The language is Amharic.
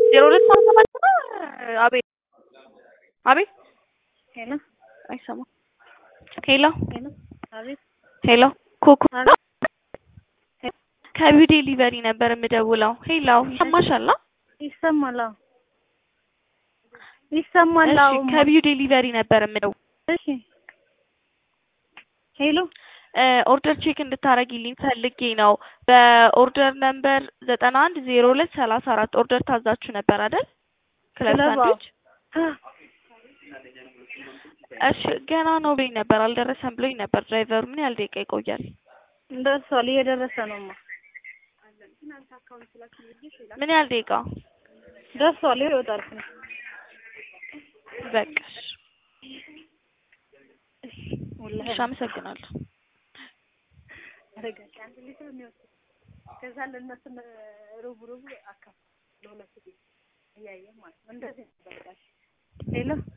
ዜሮ ሁለት ሰባ ሰባት ነው። አቤት አቤት ሄሎ አይሰማም። ሄሎ ሄሎ አቤት ሄሎ ኮኮ አቤት ከቢው ዴሊቨሪ ነበር የምደውለው። ሄሎ ይሰማሻል? ይሰማል። አዎ ይሰማል። እሺ አዎ ከቢው ዴሊቨሪ ነበር የምደውለው። እሺ ሄሎ ኦርደር ቼክ እንድታረጊልኝ ፈልጌ ነው። በኦርደር ነምበር ዘጠና አንድ ዜሮ ሁለት ሰላሳ አራት ኦርደር ታዛችሁ ነበር አይደል? ክለብ ክለብ፣ አዎ። ሳንድዊች። እሺ ገና ነው ብሎኝ ነበር፣ አልደረሰም ብሎኝ ነበር ድራይቨሩ። ምን ያህል ደቂቃ ይቆያል? ደርሷል። እየደረሰ ነውማ። ምን ያህል ደቂቃ? ደርሷል። ይወጣል። በቃሽ። ወላሂ እሺ አመሰግናለሁ። አረጋች አንድ ሊትር የሚወስድ ከዛ ለእነሱም ሩብ ሩብ አካፍ ለሁለቱ ቤት እያየ ማለት ነው። እንደዚህ ነበር። ሄሎ